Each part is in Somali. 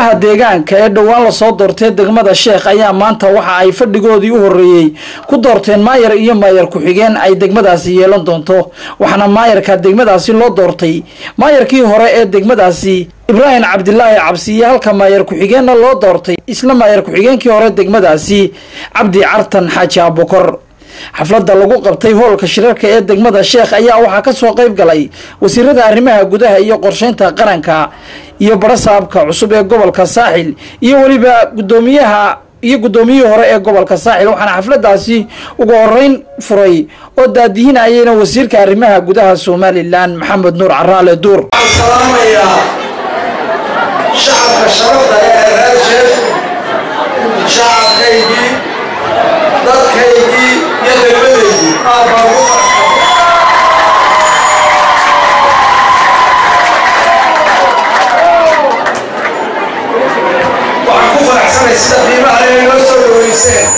golaha deegaanka ee dhowaan lasoo doortay degmada sheekh ayaa maanta waxa ay fadhigoodii u horreeyey ku doorteen maayar iyo maayar ku-xigeen ay degmadaasi yeelan doonto waxaana maayarka degmadaasi loo doortay maayarkii hore ee degmadaasi ibraahim cabdilaahi cabsiye halka maayar ku-xigeenna loo doortay isla maayar ku-xigeenkii hore degmadaasi cabdi cartan xaaji abukor xafladda lagu qabtay hoolka shirarka ee degmada sheekh ayaa waxaa kasoo qayb galay wasiirada arrimaha gudaha iyo qorsheynta qaranka iyo barasaabka cusub ee gobolka saaxil iyo weliba gudoomiyaha iyo guddoomiyihii hore ee gobolka saaxil waxaana xafladaasi ugu horeyn furay oo daadihinayayna wasiirka arrimaha gudaha somalilan maxamed nuur caraale duur shacabka sharafta ee reer sheekh shacabkaygii dadkaygii iyo degmadaydii aad baa ugu waxaan ku faraxsanay sida qiimaha inay noo soo dhaweyseen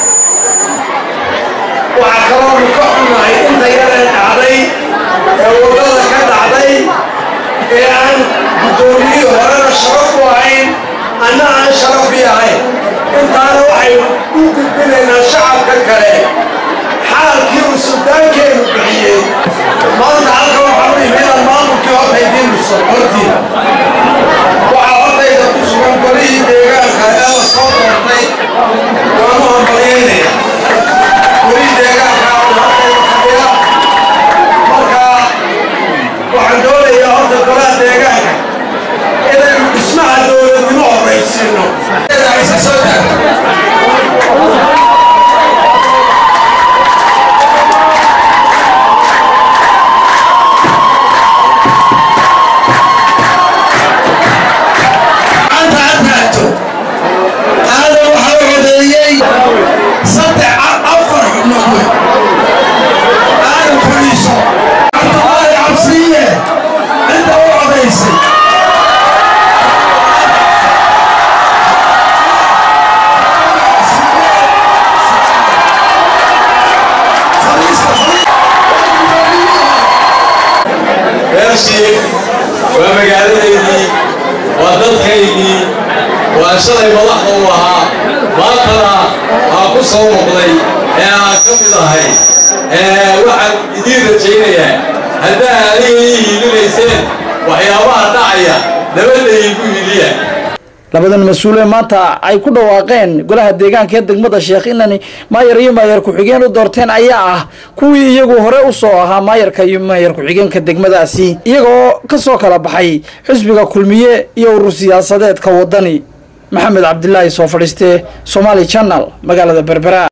waxaa kaloonu ka xunnahay inta yaree dhacday ee waddada ka dhacday ee aan guddoomiyihii horena sharaf u ahayn anna aan sharafi ahayn intaana waxaynu u gudbinaynaa shacabka kale xaalkii uu suldaankeenu bixiyey maanta halka waxaan u imidaan maamulkii hortaydiin dhiso hortiina waxaa hortayda ku sugan golihii deegaanka ee la soo doortay waanu hambalyaynaya golihii deegaanka oo hortayda fadhiya marka waxaan doonayaa horta golaha deegaanka inaynu dhismaha dowladnimo horraysiino isa soo taagto maanta ha taagto aadan waxaa u codeeyey saddex afar xubnood wey aadan fadhiiso cabdulaahi cabsiye inta u codaysay reer shiikh waa magaaladaydii waa dadkaygii waa shalay madaxda u ahaa maantana aa ku soo noqday ee aan ka mid ahay waxaan idiin rajaynayaa haddaa adiga ii hiilinayseen waxyaabaha dhacaya nabadda iigu hiliya labadan mas-uule maanta ay ku dhawaaqeen golaha deegaanka ee degmada sheekh inani maayar iyo maayar ku-xigeen u doorteen ayaa ah kuwii iyagu hore usoo ahaa maayarka iyo maayar ku-xigeenka degmadaasi iyagoo kasoo kala baxay xisbiga kulmiye iyo urur siyaasadeedka wadani maxamed cabdilaahi soo fadhiiste somaali channel magaalada berbera